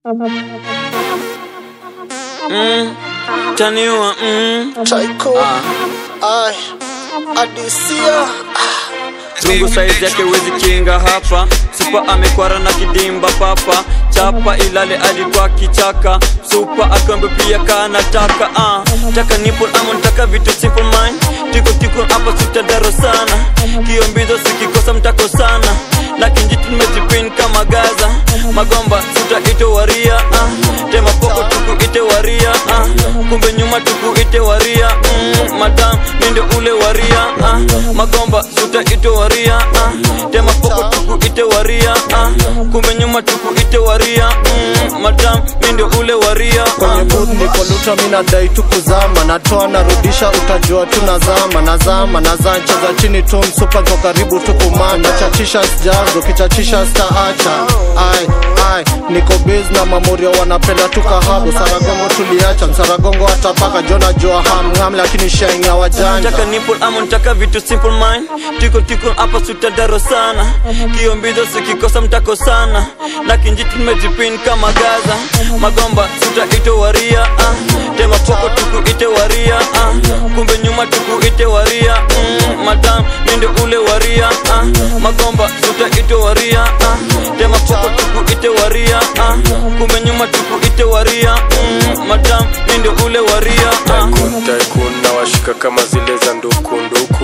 Mm, taniwa mm. Chaiko ai adisia Rungu saizi yake wezi kinga hapa Supa amekwara na kidimba papa Chapa ilale alikuwa kichaka Supa akambe pia kanataka uh. Taka nipple ama ntaka vitu simple mind Tiko tiko hapa sitadaro sana Kiombizo sikikosa mtako sana Lakini jitu nimejipin kama Gaza Magomba suta ito waria uh. Tema poko tuku ite waria uh. Kumbe nyuma tuku ite waria mm. Madam ninde ule waria uh. Magomba suta ito waria uh. Tema poko tuku ite waria uh. Kumbe nyuma tuku ite waria mm. Madam ninde ule waria kwenye uh. booth niko luta mi nadai tu kuzama natoa narudisha utajua tu nazama nazama nazaa cheza chini tu msupa kwa karibu tu kumanda chachisha sijazo kichachisha staacha ai ai niko biz na mamorio wanapenda tu kahabu saragongo tuliacha msaragongo atapaka jona jua hamngam lakini sheng ya wajanja Nataka nipple ama nataka vitu simple mind Tiko tiko hapa sutadaro sana Kiombizo sikikosa mtako sana Lakini jitu nimejipin kama Gaza Magomba suta ito waria uh. Tema poko tuku ite waria uh. Kumbe nyuma tuku ite waria mm. Madam ninde ule waria uh. Magomba suta ito waria uh. Tema poko tuku ite waria uh. Kumbe nyuma tuku ite waria mm. Madam ninde ule waria uh. Tycoon, tycoon na washika kama zile za nduku nduku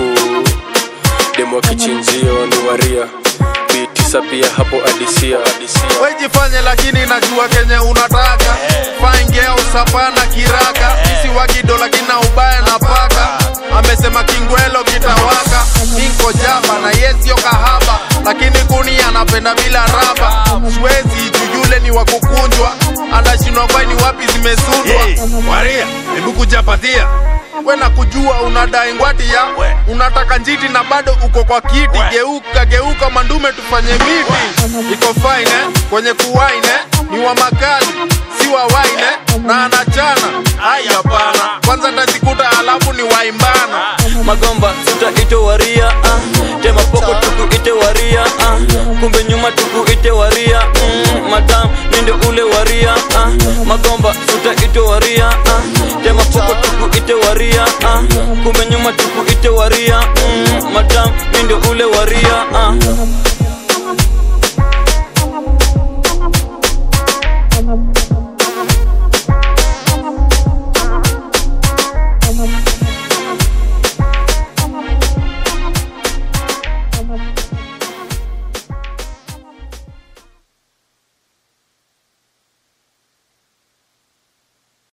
demo kichinjio ni waria bitisa pia hapo adisia wejifanye lakini najua kenye unataka faingea usapana kiraka isi wagido lakini na ubaya na paka amesema kingwelo kitawaka inko jaba na yesio kahaba lakini kuni anapenda bila raba siwezi jujule ni wakukunjwa anashindwa kwai ni wapi zimesundwa Hey, Waria, hebu kujapatia. we na kujua unadai ngwati ya unataka njiti na bado uko kwa kiti We. geuka geuka mandume tufanye miti iko fine eh? kwenye kuwaine ni wa makali si wa waine na anachana ai hapana kwanza tazikuta alafu ni waimbana magomba suta ite waria uh. tema poko tuku ite waria uh. kumbe nyuma tuku ite waria mm. madam ninde ule waria uh. magomba suta ite waria uh. tema poko tuku ite waria uh. kumbe nyuma tuku